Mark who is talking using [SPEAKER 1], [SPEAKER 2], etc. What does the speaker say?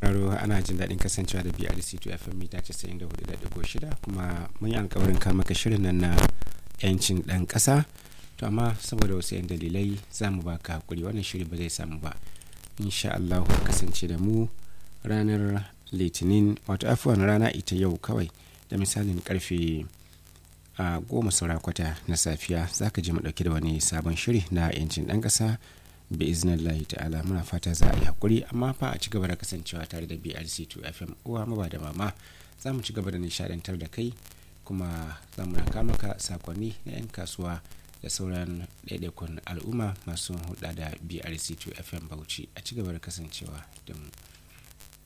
[SPEAKER 1] sauraro ana jin daɗin kasancewa da BRC2 FM mita 94.6 kuma mun yi alkawarin kama maka shirin nan na 'yancin ɗan ƙasa to amma saboda wasu 'yan dalilai za mu baka hakuri wannan shiri ba zai samu ba insha Allah kasance da mu ranar litinin wato afuwan rana ita yau kawai da misalin karfe a goma saura kwata na safiya za ka ji mu ɗauki da wani sabon shiri na 'yancin ɗan ƙasa bi iznillahi ta'ala muna fata za a yi hakuri amma fa a ci gaba da kasancewa tare da brc2 fm uwa maba da mama za mu ci gaba da nishadantar da kai kuma za mu raka maka sakonni na 'yan kasuwa da sauran ɗaiɗaikun al'umma masu hulɗa da brc2 fm bauchi a ci gaba da kasancewa da mu